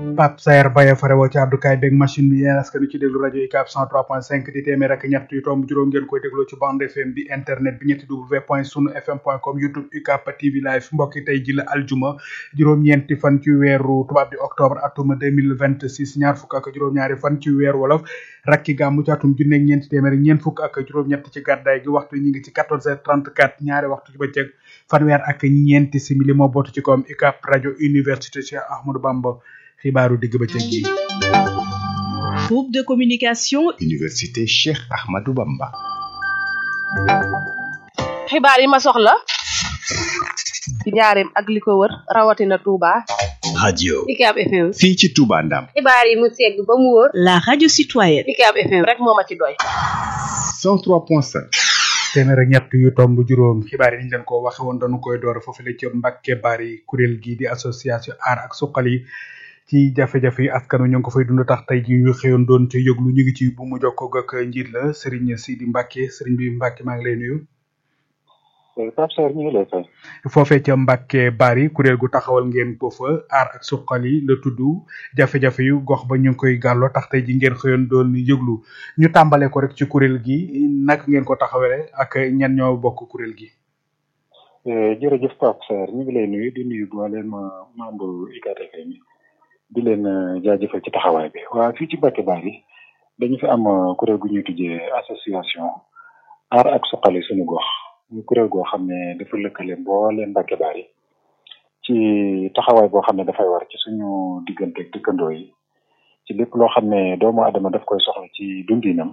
Pape Saer Baye farewoo ci àddukaay beeg machine bi yéen askan wi ci déglu rajo UCAB 103.5 di téeméer ak ñett yu tomb juróom ngeen koy dégloo ci bande FM bi internet bi ñetti w point sunu fm point com youtube UCAB TV live mbokki tey ji la aljuma juróom-ñeenti fan ci weeru tubaab di octobre atuma 2026 ñaar fukk ak juróom-ñaari fan ci weer wolof rakki gàmmu ci atum junneeg ñeenti téeméer ñeent fukk ak juróom-ñett ci gàddaay gi waxtu ñi ngi ci 14h34 ñaari waxtu ci bëccëg fanweer ak ñeenti simili moo bootu ci kawam UCAB rajo université Cheikh Ahmadou Bamba xibaaru digg bëccëg gi groupe de communication université Cheikh Ahmadou Bamba xibaar yi ma soxla ci njaareem ak li ko wër rawatina Touba. radio UCAB FM. fii ci Touba Ndam xibaar yi mu segg ba mu wóor. la radio citoyenne UCAB FM rek moo ma ci doy. 103.5 téeméer ak ñett yu tomb juróom xibaar yi niñ leen ko waxe woon dañu koy door foofu la ci Mbàkke Bari kuréel gii di association aar ak suqali ci jafe-jafe yi askan wi ñu ngi ko fay dund tax tey ji ñu xëyoon doon ca yëglu ñu ngi ci bu mu jokkoo ak njiit la Serigne Sidi Mbacke Serigne bi Mbacke maa ngi lay nuyu. Pape Sarr ñu ngi lay fay. foofee ca Mbacke Bari kuréel gu taxawal ngeen ko fa aar ak suqali la tudd jafe-jafe yu gox ba ñu ngi koy gàlloo tax tey ji ngeen xëyoon doon yëglu ñu tàmbale ko rek ci kuréel gi naka ngeen ko taxawale ak ñan ñoo bokk kuréel gi. jërëjëf Pape Sarr ñu ngi lay nuyu di nuyu mboolem membre UCAB FM di leen jaajëfal ci taxawaay bi waa fii ci Mbacke Bari dañu fi am kuréel gu ñuy tuddee association aar ak suqali suñu gox ñu kuréel goo xam ne dafa lëkkale mbooleem Mbacke Bari ci taxawaay boo xam ne dafay war ci suñu diggante ak dëkkandoo yi ci lépp loo xam ne doomu adama daf koy soxla ci dundinam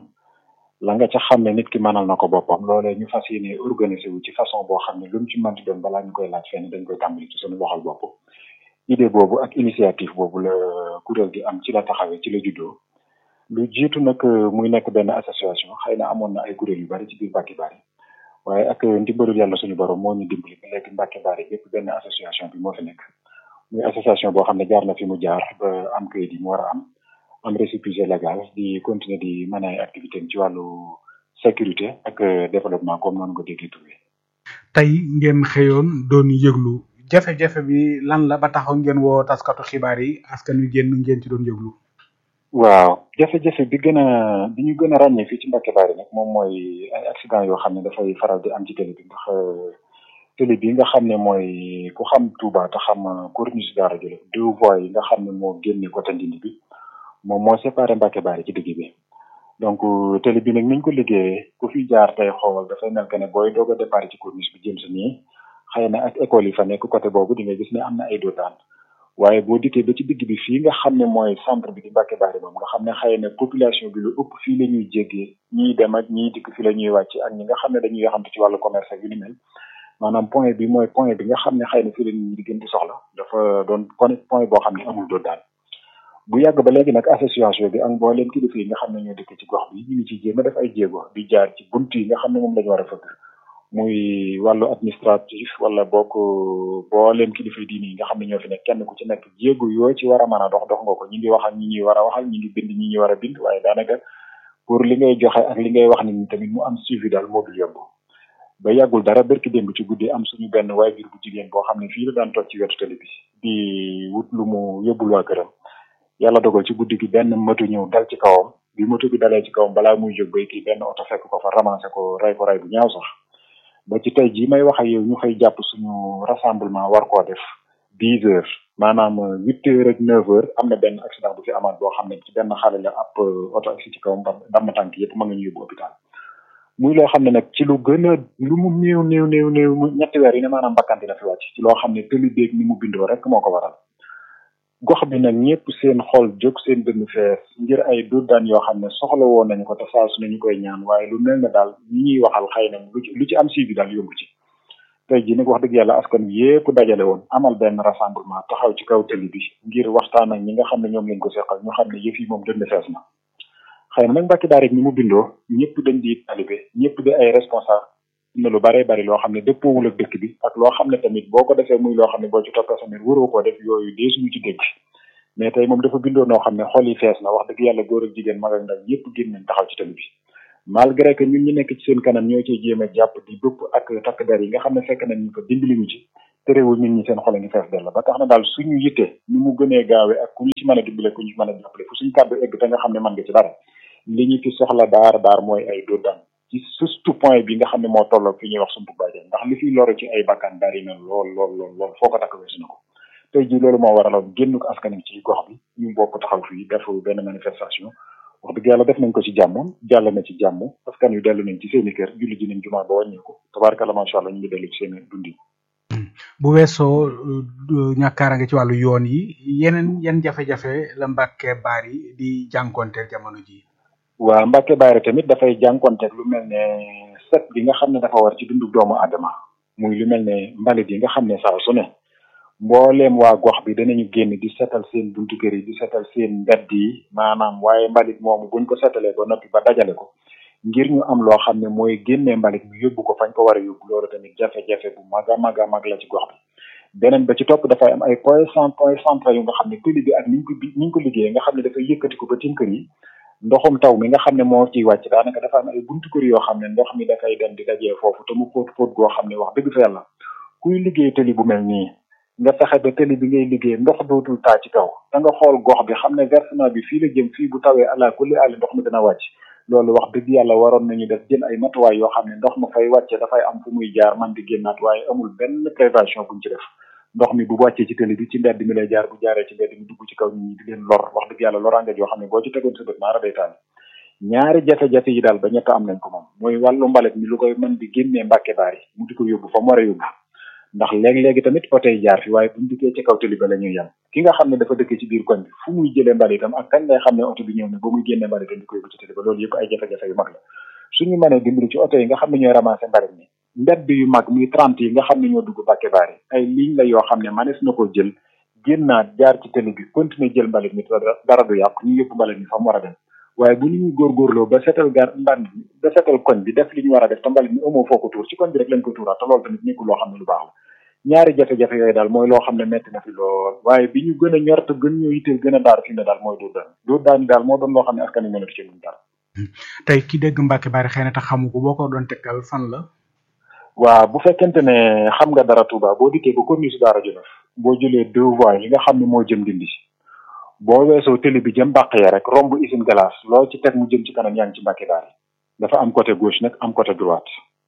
la nga ca xam ne nit ki mënal na ko boppam loolee ñu fas yéene organiser wu ci façon boo xam ne lu mu ci mënti doon balaa ñu koy laaj fenn dañ koy tàmbali ci suñu loxol bopp idée boobu ak initiative boobu la kuréel gi am ci la taxawee ci la juddoo lu jiitu nag muy nekk benn association xëy na amoon na ay kuréel yu bari ci biir Mbacke Bari waaye ak ndimbalul yàlla suñu borom moo ñu dimbali ba léegi Mbacke Bari yépp benn association bi moo fi nekk muy association boo xam ne jaar na fi mu jaar ba am kayit yi mu war a am am récépissé légal di continuer di mën ay activité ci wàllu sécurité ak développement comme noonu ko déggee tuddee. tey ngeen xëyoon doon yëglu jafe-jafe bi lan la ba taxaw ngeen woo taskatu xibaar yi askan wi génn ngeen ci doon yëglu. waaw jafe-jafe bi gën a bi ñu gën a ràññee fii ci Mbacke Bari nag moom mooy ay accident yoo xam ne dafay faral di am ci télé bi ndax télé bi nga xam ne mooy ku xam Touba te xam corniche Daara Jolof deux voies yi nga xam ne moo génne côté Ndindi bi moom moo séparé Mbacke Bari ci digg bi donc télé bi nag niñ ko liggéeyee ku fi jaar tey xool dafay mel que ne booy doog a départ ci corniche bi jëm si nii xëy na ak école yi fa nekk côté boobu di nga gis ne am na ay dootaan waaye boo dikkee ba ci digg bi fii nga xam ne mooy centre bi di Mbacke Bari moom nga xam ne xëy na population bi lu ëpp fii la ñuy jéggee ñiy dem ak ñiy dikk fii la ñuy wàcc ak ñi nga xam ne dañuy yaxamte ci wàllu commerce ak yu ni mel maanaam point bi mooy point bi nga xam ne xëy na fii la ñuy di gën di soxla dafa doon point boo xam ne amul dootaan bu yàgg ba léegi nag association bi ak mbooleem kilifa yi nga xam ne ñoo dëkk ci gox bi ñu ngi ci jéem a def ay jéego di jaar ci bunt yi nga xam ne moom la ñu war a fëgg muy wàllu administratif wala bokk mbooleem kilifa yi diini yi nga xam ne ñoo fi nekk kenn ku ci nekk jéego yoo ci war a mën a dox dox nga ko ñi ngi wax ak ñi ñuy war a waxal ñi ngi bind ñi ñuy war a bind waaye daanaka pour li ngay joxe ak li ngay wax ni tamit mu am suivi daal moo dul yomb ba yàggul dara berki démb ci guddi am suñu benn waajur bu jigéen boo xam ne fii la daan toog ci wetu télé bi di wut lu mu yóbbul waa këram yàlla dogal ci guddi gi benn moto ñëw dal ci kawam bi moto bi dalee ci kawam balaa muy jóg bay kii benn oto fekk ko fa ramassé ko rey ko rey bu ñaaw sax ba ci tey jii may wax ak yow ñu xëy jàpp suñu rassemblement war koo def dix heures maanaam huit heures ak neuf heures am na benn accident bu fi amaat boo xam ne ci benn xale la ab oto agsi ci kawam damm tànk yëpp ma nga ñu yóbbu hôpital muy loo xam ne nag ci lu gën a lu mu néew néew néew néew ñetti weer yi ne maanaam bakkanti na fi wàcc ci loo xam ne tëli béeg ni mu bindoo rek moo ko waral gox bi nag ñëpp seen xol jóg seen dënn fees ngir ay daan yoo xam ne soxla woon nañu ko te saa su nañu koy ñaan waaye lu mel ne daal ñi ñuy waxal xëy na lu ci lu ci am si bi daal yomb ci tey jii nag wax dëgg yàlla askan wi yépp dajale woon amal benn rassemblement taxaw ci kaw tëli bi ngir waxtaan ak ñi nga xam ne ñoom lañ ko seqal ñu xam ne yëf yi moom dënn fees na xëy na nag Mbacke Bari ni mu bindoo ñëpp dañ di talibé ñëpp di ay responsable na lu bare bari loo xam ne dëppoowul ak dëkk bi ak loo xam ne tamit boo ko defee muy loo xam ne boo ci toppee sa mbir waroo koo def yooyu dee suñu ci dégg mais tey moom dafa bindoo noo xam ne xol yi fees na wax dëgg yàlla góor ak jigéen mag ak ndaw yëpp génn nañ taxaw ci tali bi malgré que ñun ñu nekk ci seen kanam ñoo ciy jéem a jàpp di bëpp ak takk der yi nga xam ne fekk nañ ñu ko dimbali ñu ci terewul nit ñi seen xol a ngi fees dell ba tax na daal suñu yitte ni mu gënee gaawee ak ku ñu ci mën a dimbale ku ñu ci mën a jàppale fu suñu kàddu egg te nga xam ne mën nga ci dara li ñu ci soxla daar daar mooy ay dóor daan ci surtout point bi nga xam ne moo tolloog fi ñuy wax sumpu bàjjen ndax li fiy loru ci ay bakkan bari na lool lool lool lool foo ko takk weesu na ko tey jii loolu moo waraloon génn ko askan wi ci gox bi ñu bokk taxaw fii def benn manifestation wax dëgg yàlla def nañ ko ci jàmm jàll na ci jàmm askan wi dellu nañ ci seeni kër julli ji nañ jumaa ba wàññeeku tabaarkalla macha allah ñu ngi dellu ci seen dundi bu weesoo ñàkkaara nga ci wàllu yoon yi yeneen yan jafe-jafe la Mbàkke Bari di jànkonteel jamono ji waa Mbàkke Bari tamit dafay jànkonteeg lu mel ne set bi nga xam ne dafa war ci dundu doomu aadama muy lu mel ne mbalit yi nga xam ne saa su ne mbooleem waa gox bi danañu génn di setal seen buntu kër yi di setal seen mbedd yi maanaam waaye mbalit moomu buñ ko setalee ba noppi ba dajale ko ngir ñu am loo xam ne mooy génnee mbalit mi yóbbu ko fañ ko war a yóbbu loolu tamit jafe-jafe bu mag a mag a mag la ci gox bi beneen ba ci topp dafay am ay point cent point central yu nga xam ne tëli bi ak niñ ko niñ ko liggéeyee nga xam ne dafay yëkkati ko ba tim kër yi ndoxum taw mi nga xam ne moo ciy wàcc daanaka dafa am ay buntu kër yoo xam ne ndox mi dafay dem di dajee foofu te mu fóot fóot goo xam ne wax dëgg fa yàlla kuy liggéey tëli bu mel nii nga fexe ba tëli bi ngay liggéey ndox dootul taa ci kaw da nga xool gox bi xam ne versement bi fii la jëm fii bu tawee ala kulli àlli ndox mi dina wàcc loolu wax dëgg yàlla waroon nañu def jël ay matuwaay yoo xam ne ndox ma fay wàcce dafay am fu muy jaar man di génnaat waaye amul benn prévention buñ ci def ndox mi bu wàccee ci tëli bi ci mbedd mi lay jaar bu jaaree ci mbedd mi dugg ci kaw nit ñi di leen lor wax dëgg yàlla loraange yoo xam ne boo ci tegoon sa bët maara day taal ñaari jafe-jafe yi daal ba ñett am nañ ko moom mooy wàllu mbalit mi lu koy mën di génnee mbàkke baar yi mu di ko yóbbu fa mu war a yóbbu ndax léegi-léegi tamit oto yi jaar fi waaye buñ dikkee ci kaw tëli ba la ñuy yem ki nga xam ne dafa dëkk ci biir koñ bi fu muy jëlee mbalitam ak kañ ngay xam ne oto bi ñëw na ba muy génnee mbalitam di ko yóbbu ci tëli ba loolu yëpp ay jafe-jafe yu mag la suñu mënee dimbali ci oto yi nga xam ne ñooy ramasser mbalit mi mbedd yu mag muy trente yi nga xam ne ñoo dugg Mbàkke Baari ay ligne la yoo xam ne manees na ko jël génnaat jaar ci tëli bi continuer jël mbalit mi dara du yàqu ñu yóbbu mbalit mi fa mu war a dem waaye bu ñu góorgóorloo ba setal gar mban ba setal koñ bi def li ñu war a def te mbalit mi amoo foo ko tuur ci koñ bi rek lañ ko tuuraat te loolu tamit nekkul loo xam ne lu baax la ñaari jafe-jafe yooyu daal mooy loo xam ne metti na fi lool waaye bi ñu gën a ñor te gën ñoo yitteel gën a daar fi ne daal mooy dóor daan dóor daan yi daal moo doon loo xam ne askan wi mënatu ci luñ dara tey ki dégg Mbàkke Bari xëy na tax xamu ko boo ko doon tegtal fan la waaw bu fekkente ne xam nga dara Touba boo dikkee ba corniche Daara Jolof boo jëlee deux voies yi nga xam ne moo jëm dindi boo weesoo télé bi jëm bàq ya rek romb usine glace loo ci teg mu jëm ci kanam yaa ngi ci Mbàkke Bari dafa am côté gauche nag am côté droite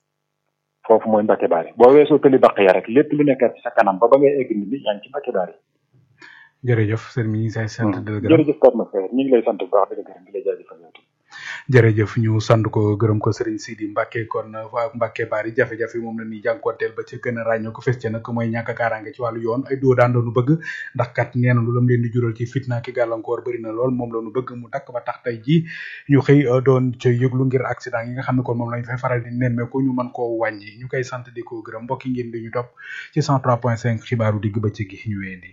foofu mooy Mbàkke Bari boo weesoo télé bàq ya rek lépp lu nekkat ci sa kanam ba ba ngay egg nit ñi yaa ngi ci Mbàkke Bari jërëjëf sëñ mi ñu ngi say sant di la gërëm jërëjëf Pape Makhtar ñu ngi lay sant bu baax di la gërëm di la jaajëfal yow jërëjëf ñu sant ko gërëm ko Serigne Sidi Mbacke kon waa Mbacke Bari jafe-jafe moom la ñuy jànkuwanteel ba ca gën a ràññoo ko fes ca nag mooy ñàkk a kaaraange ci wàllu yoon ay doo daan doonu bëgg ndax kat nee na lu lam leen di jural ci fitna ki gàllankoor bëri na lool moom la ñu bëgg mu dakk ba tax tey ji ñu xëy doon ca yëglu ngir accident yi nga xam ne kon moom lañ fay faral di nemmeeku ñu mën koo wàññi ñu koy sant di ko gërëm mbokki ngeen di ñu topp ci 103.5 xibaaru digg bëccëg gi ñu weendi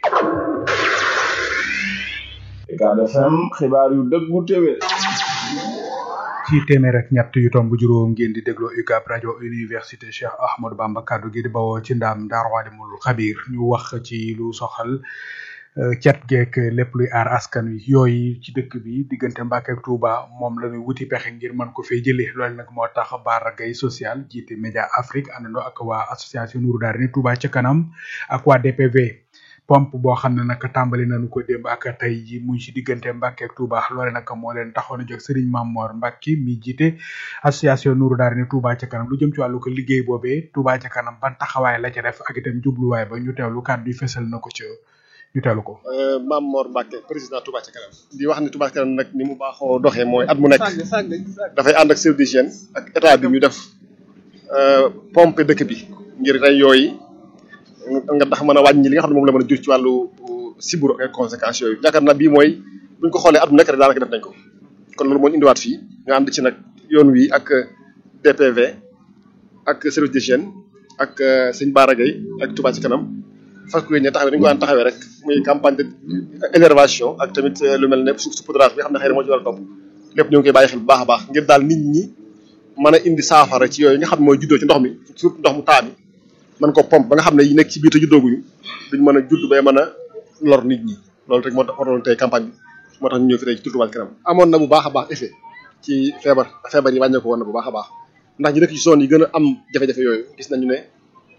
Ucab FM xibaar yu dëggu téwé ci téeméer ak ñett yu tomb juróom ngeen di déglu UCAB rajo université Cheikh Ahmadou Bamba kaddu gi di bawoo ci ndaam Daaru Alimul Xabiir ñu wax ci lu soxal cet geek lépp luy aar askan wi yooyu ci dëkk bi diggante Mbàkke ak Touba moom la ñuy wuti pexe ngir mën ko fee jëlee loolu nag moo tax Bara Gaye social jiite Média Afrique àndandoo ak waa association Nourou Darayni Touba ca kanam ak waa DPV pompe boo xam ne nag tàmbali nañu ko démb ak tey ji muy ci diggante Mbàkke ak Touba loole nag moo leen taxoon a jóg Serigne Mamor Mbacke mi jiite association Nourou Darayni Touba ca kanam lu jëm ci wàllu ko liggéey boobee Touba ca kanam ban taxawaay la ca def ak itam jubluwaay ba ñu teewlu kàddu yi fesal na ko ca ñu teewlu ko. Mamor Mbacke président Touba ca kanam. di wax ni Touba ca kanam nag ni mu baaxoo doxee mooy at mu nekk dafay ànd ak service d'hygiène ak état bi ñu def pompe dëkk bi ngir rey yooyu. nga tax mën a wàññi li nga xam ne moom la mën a jur ci wàllu siburu ak conséquences yooyu yaakaar naa bii mooy buñ ko xoolee at bu nekk rek daanaka def nañ ko kon loolu moo ñu indiwaat fii nga ànd ci nag yoon wi ak DPV ak service d'hygiène ak sëñ Bara Gaye ak Touba ci kanam fas yéene taxawee dañu ko daan taxawee rek muy campagne de énervation ak tamit lu mel ne saupoudrage bi nga xam ne xëy na moo ci war a topp lépp ñu ngi koy bàyyi xel bu baax a baax ngir daal nit ñi mën a indi saafara ci yooyu nga xam ne mooy juddoo ci ndox mi surtout ndox mu taa mi man ko pompe ba nga xam ne yi nekk ci biir te juddooguñu duñ mën a judd bay mën a lor nit ñi loolu rek moo tax waroon tey campagne bi moo tax ñu ñëw fi tey ci Touba ca kanam amoon na bu baax a baax effet ci feebar feebar yi wàññeeku woon na bu baax a baax ndax ñi nekk ci zone yi gën a am jafe-jafe yooyu gis nañu ne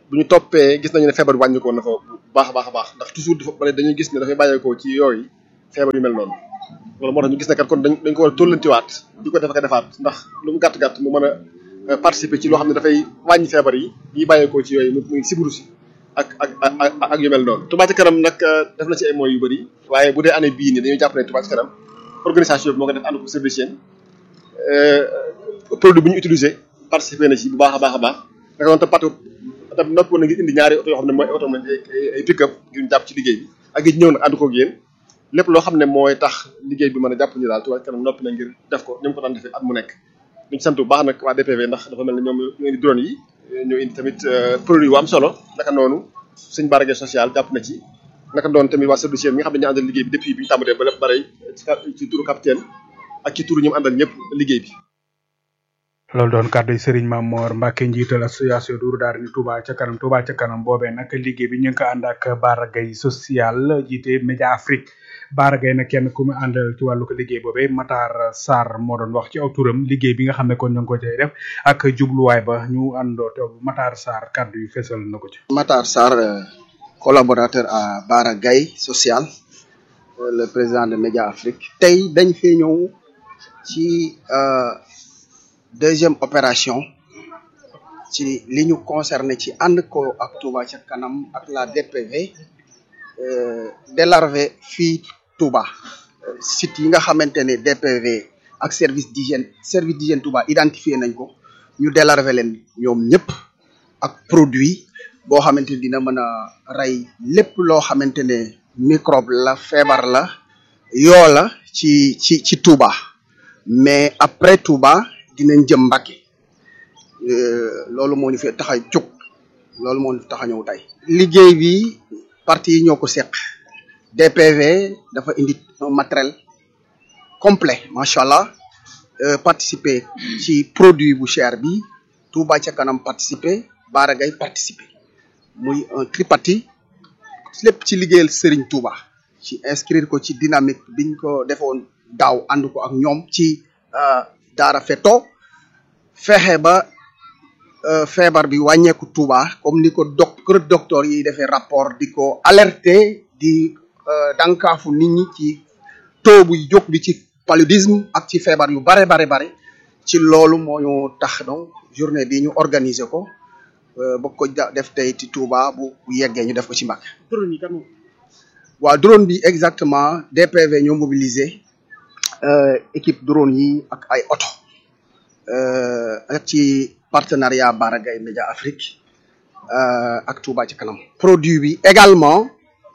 bu ñu toppee gis nañu ne feebar bi wàññi ko na fa bu baax a baax a baax ndax toujours dafa bari dañuy gis ne dafay bàyyeekoo ci yooyu feebar yu mel noonu loolu moo tax ñu gis ne kat kon dañ dañ ko war a tóllantiwaat di ko def ak a defaat ndax lu mu gàtt gàtt mu mën a participer ci loo xam ne dafay wàññi feebar yi yi bàyyeekoo ci yooyu muy sibiru si ak ak ak ak yu mel noonu. Touba Ca Kanam nag def na ci ay moyens yu bëri waaye bu dee année bii nii dañuy jàpp ne Touba Ca Kanam organisation bi moo ko def ànd ko service yéen produit bu ñu utilisé participer na ci bu baax a baax a baax naka noonu tam patu tam noppi woon na ngir indi ñaari oto yoo xam ne mooy oto ay pick-up ngir ñu jàpp ci liggéey bi ak it ñëw nag ànd koog yéen lépp loo xam ne mooy tax liggéey bi mën a jàpp ñu daal Touba Ca Kanam noppi na ngir def ko ni mu ko daan defee at mu nekk duñ sant bu baax nag waa DPV ndax dafa mel ne ñoom ñoo indi drone yi ñoo indi tamit produit yu am solo naka noonu suñ barage social jàpp na ci naka doon tamit waa service mi nga xam ne ñu àndal liggéey bi depuis bi ñu tàmbalee ba lépp bare ci turu capitaine ak ci turu ñu mu àndal ñëpp liggéey bi loolu doon kàddu yi Serigne Mamor Mbacke njiital association Dourou Daara ni Touba ca kanam Touba ca kanam boobee nag liggéey bi ñu ngi ko ànd ak Bara Gaye social jiite Média Afrique Bara Gaye nag kenn ku mu àndal ci wàllu ko liggéey boobee Matar Sarr moo doon wax ci aw turam liggéey bi nga xam ne kon ñu ngi ko cay def ak jubluwaay ba ñu àndoo te Matar Sarr kàddu yu fesal na ko ci. Matar Sarr collaborateur à Bara Gaye social le président de Média Afrique tey dañ fee ñëw ci. deuxième opération ci li ñu concerné ci ànd ko ak Touba ca kanam ak la DPV délarvé fii Touba site yi nga xamante ne DPV ak service d'hygiène service d'hygiène Touba identifié nañ ko ñu délarvé leen ñoom ñëpp ak produit boo xamante ne dina mën a rey lépp loo xamante ne microbe la feebar la yoo la ci ci ci Touba mais après Touba dinañ jëm Mbàkke loolu moo ñu fi tax a jóg loolu moo ñu tax a ñëw tey. liggéey bi parti yi ñoo ko seq DPV dafa indi un matériel complet macha allah participer ci produit bu cher bi Touba ca kanam participer Bara Gaye participer muy un tripartite lépp ci liggéeyal Serigne Touba ci inscrire ko ci dynamique biñ ko defoon daaw ànd ko ak ñoom ci. daara feto fexe ba feebar bi wàññeeku Touba comme ni ko doc kër docteur yi defee rapport di ko alerter di dankaafu nit ñi ci taux bu jóg bi ci paludisme ak ci feebar yu bare bare bare ci loolu moo ñu tax donc journée bi ñu organiser ko ba ko def tey ci Touba bu bu yeggee ñu def ko ci Mbacké. drone yi kan waaw drone bi exactement DPV ñoo mobilisé. équipe drone yi ak ay oto ak ci partenariat Bara Gaye Média Afrique ak Touba ci kanam produit bi également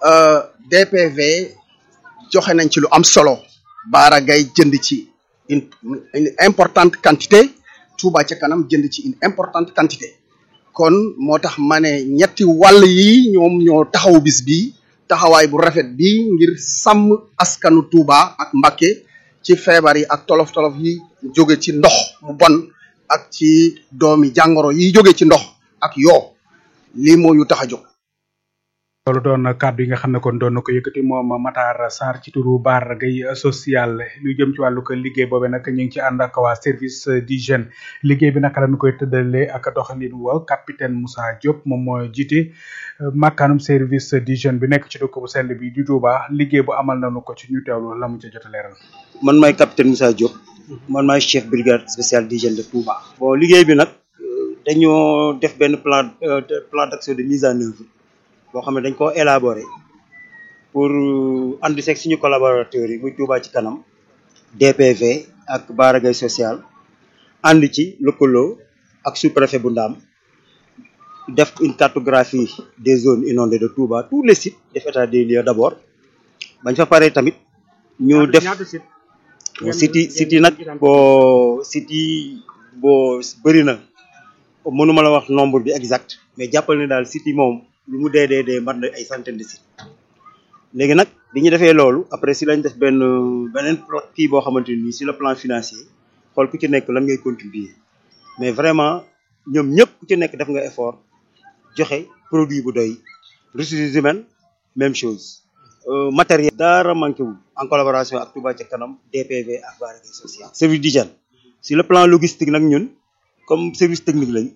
DPV joxe nañ ci lu am solo Bara Gaye jënd ci une une importante quantité Touba ci kanam jënd ci une importante quantité kon moo tax ma ne ñetti wàll yi ñoom ñoo taxaw bis bi taxawaay bu rafet bi ngir sàmm askanu Touba ak Mbacké ci feebar yi ak tolof tolof yi jóge ci ndox mu bon ak ci doomi jàngoro yi jóge ci ndox ak yoo lii moo ñu tax a jóg. loolu doon kàddu yi nga xam ne kon doon na ko yëkkati moom Matar Sarr ci turu Bara Gaye social lu jëm ci wàllu ko liggéey boobe nag ñu ngi ci ànd ak waa service d'hygiène liggéey bi naka la ñu koy tëddalee ak doxalin wa capitaine Moussa Diop moom moo jiite makkaanum service d'hygiène bi nekk ci dëkk bu sell bi di Touba liggéey bu amal nañu ko ci ñu teewlu la mu ca jot a leeral. man maay capitaine Moussa Diop man maay chef brigade spéciale d'hygiène de Touba. bon liggéey bi nag dañoo def benn plan plan d'action de mise en œuvre. boo xam ne dañ koo élaborer pour ànd seeg suñu collaborateurs yi muy Touba ci kanam DPV ak Bara Gaye social ànd ci lëkkaloo ak sous-préfet bu Ndaam def une cartographie des zones inondées de Touba tous les sites def état des lieux d'abord bañ fa paree tamit ñu def sites yi sites yi nag boo sites yi boo bëri na mënuma la wax nombre bi exact mais jàppal ne daal sites yi moom lu mu dee dee dee mat na ay centaine de sites léegi nag bi ñu defee loolu après si lañ def benn beneen kii boo xamante ni sur le plan financier xool ku ci nekk lan ngay contribuer mais vraiment ñoom ñëpp ku ci nekk def nga effort joxe produit bu doy ressources humaines même chose matériel dara manqué wul en collaboration ak Touba ca kanam DPV ak Bara Gaye social service d'hygiène sur le plan logistique nag ñun comme service technique lañ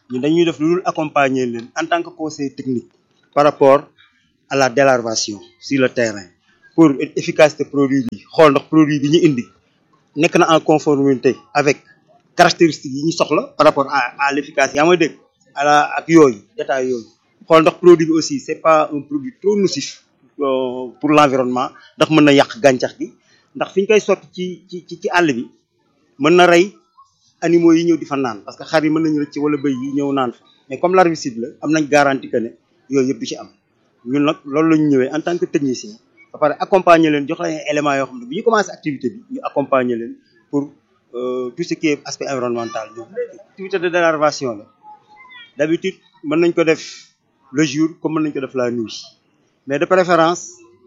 ñun dañuy def lu dul accompagner leen en tant que conseil technique par rapport à la délarvation sur le terrain pour efficacité produit bi xool ndax produit bi ñu indi nekk na en conformité avec caractéristiques yi ñu soxla par rapport à à l'efficacité yaa may dégg à la ak yooyu détail yooyu xool ndax produit bi aussi c'est pas un produit trop nocif pour l'environnement ndax mën na yàq gàncax gi ndax fi ñu koy sotti ci ci ci ci àll bi mën na rey animaux yi ñëw di fa naan parce que xar yi mën nañu rëcc wala bëy yi ñëw naan fa mais comme l'herbicide la am nañ garantie que ne yooyu yëpp du ci am ñun nag loolu la ñu ñëwee en tant que technicien ba pare accompagner leen jox leen ay éléments yoo xam ne bu ñu commencé activité bi ñu accompagner leen pour tout ce qui est aspect environnemental ñu activité de délarvation la d'habitude mën nañ ko def le jour comme mën nañ ko def la nuit mais de préférence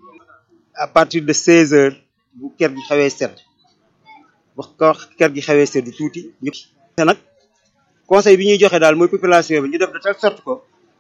à partir de 16 heures bu kër gi xawee sedd wax ko kër gi xawee sedd tuuti ñu te nag conseil bi ñuy joxe daal mooy population bi ñu def de telle sorte que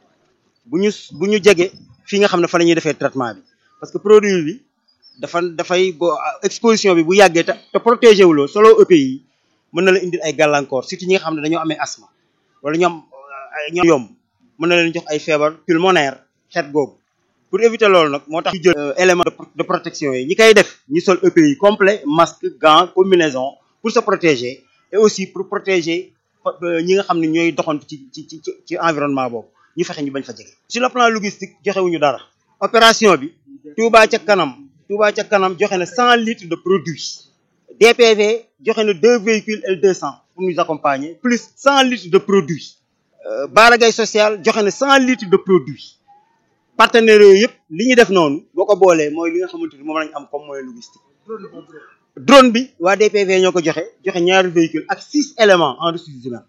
bu ñu bu ñu jege fii nga xam ne fa la ñuy defee traitement bi parce que produit bi dafa dafay bo exposition bi bu yàggee te te protégé wuloo solo EPI yi mën na la indil ay gàllankoor surtout ñi nga xam ne dañoo amee asthme wala ñoom ñoom yomb mën na leen jox ay feebar pulmonaire xeet googu pour éviter loolu nag moo tax ñu jël élément de protection yi ñi koy def ñu sol EPI complet masque gants combinaison pour se protéger et aussi pour protéger ñi nga xam ne ñooy doxantu ci ci ci ci environnement boobu ñu fexe ñu bañ fa jege. sur le plan logistique joxewuñu dara opération bi Touba ca kanam Touba ca kanam joxe na cent litres de produit DPV joxe na deux véhicules L200 pour nous accompagner plus cent litres de produit Baragay social joxe na cent litres de produit partenaires yooyu yëpp li ñu def noonu boo ko boolee mooy li nga xamante ni moom lañ am comme moyen logistique drone bi waa DPV ñoo ko joxe joxe ñaari véhicule ak six éléments en ressources humaines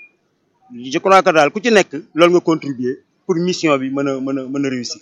je crois que daal ku ci nekk loolu nga contribuer pour mission bi mën a mën a mën a réussir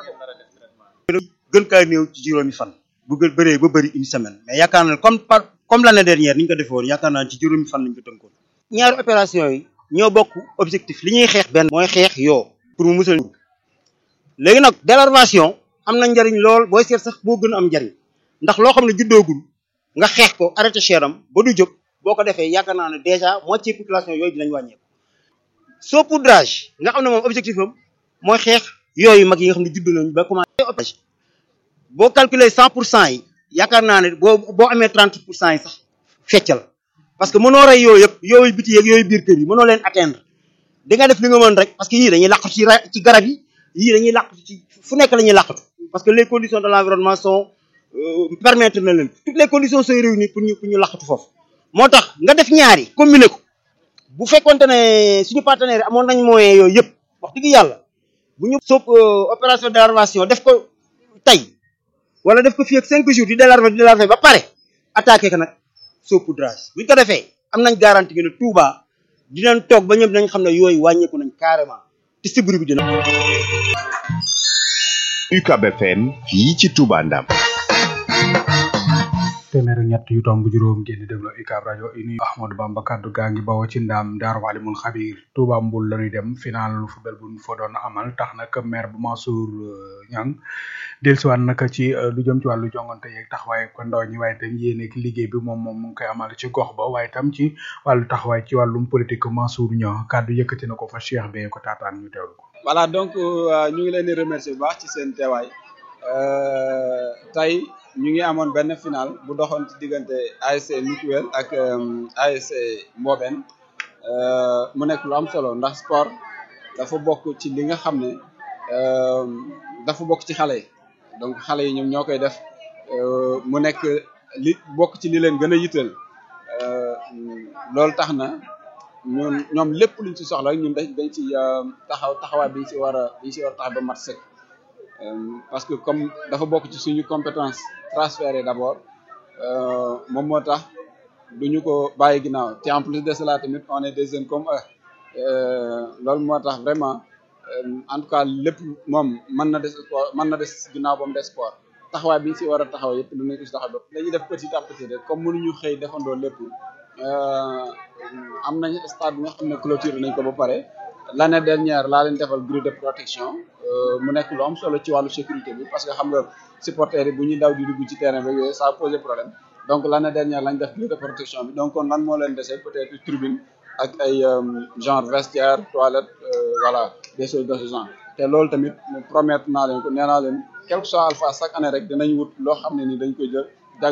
gën kaa néew ci juróomi fan bu gën bëree ba bëri une semaine mais yaakaar naa comme par comme l'année dernière ni ñu ko defee woon yaakaar naa ci juróomi fan lañ ko tënkoon ñaari opération yi ñoo bokk objectif li ñuy xeex benn mooy xeex yoo pour mu musal léegi nag délarvation am na njariñ lool booy seet sax boo gën a am njariñ ndax loo xam ne juddoogul nga xeex ko arrêté cheram ba du jóg boo ko defee yaakaar naa ne déjà moitié population yooyu dinañ wàññeeku saupoudrage nga xam ne moom objectif am mooy xeex yooyu mag yi nga xam ne judd nañ ba commencé boo calculer cent pour cent yi yaakaar naa ne boo boo amee trente pour cent yi sax feccal parce que mënoo rey yooyu yëpp yooyu biti yeeg yooyu biir kër yi mënoo leen atteindre di nga def li nga mën rek parce que yii dañuy làqatu ci ci garab yi yii dañuy làqatu ci fu nekk la ñuy làqatu parce que les conditions de l'environnement sont permettre na leen toutes les conditions sont réunies pour ñu pour ñu làqatu foofu moo tax nga def ñaari combiner ko bu fekkonte ne suñu partenaires yi amoon nañ moyens yooyu yëpp wax dëgg yàlla bu ñu soog opération de délarvation def ko tey wala def ko fii ak cinq jours di délarver di délarver ba pare attaqué ko nag saupoudrage bu ñu ko defee am nañ garantie que ne Touba dinañ toog ba ñëpp dinañ xam ne yooyu wàññeeku nañ carrément te sibbiru bi dina. UCAB FM fii ci Touba Ndam. téeméer ak ñett yu tomb juróom ngeen di déglu UCAB rajo uni Ahmadou Bamba kaddu gaa ngi bawoo ci ndaam Daaru Alimul Xabiir Touba Mbul la ñuy dem final football bu ñu fa doon amal tax nag maire bu Mansour Niang dellusiwaat nag ci lu jëm ci wàllu jongante yeeg taxawaay ko ndaw ñi waaye tam yéene ak liggéey bi moom moom mu ngi koy amal ci gox ba waaye tam ci wàllu taxawaay ci wàllum politique Mansour Niang kaddu yëkkati na ko fa Cheikh bee ko taataan ñu teewlu ko. voilà donc ñu ngi leen di remercier bu baax ci seen teewaay tey ñu ngi amoon benn final bu doxoon ci diggante ASC Mutuel ak ASC Mboben mu nekk lu am solo ndax sport dafa bokk ci li nga xam ne dafa bokk ci xale yi donc xale yi ñoom ñoo koy def mu nekk li bokk ci li leen gën a yitteel loolu tax na ñun ñoom lépp luñ ci soxla ñun dañ dañ ci taxaw taxawaay biñ ci war a biñ ci war a tax ba mat sëkk parce que comme dafa bokk ci suñu compétence transférée d'abord moom moo tax duñu ko bàyyi ginnaaw te en plus de cela tamit on est des jeunes comme eux loolu moo tax vraiment en tout cas lépp moom mën na des sport mën na des ginnaaw ba mu des sport taxawaay bi ñu si war a taxaw yëpp lu nekk si taxaw ba dañuy def petit à petit rek comme mënuñu xëy defandoo lépp am nañ stade bi nga xam ne clôture nañ ko ba pare l'année dernière laa leen defal grille de protection mu nekk lu am solo ci wàllu sécurité bi parce que xam nga supporters yi bu ñuy daw di dugg ci terrain bi yooyu ça pose problème donc l'année dernière lañ def grille de protection bi donc kon lan moo leen dese peut-être tribune ak ay genre vestiaire toilette voilà des choses de ce genre te loolu tamit promettre naa leen ko nee naa leen quel que soit alpha chaque année rek dinañ wut loo xam ne ni dañ koy jël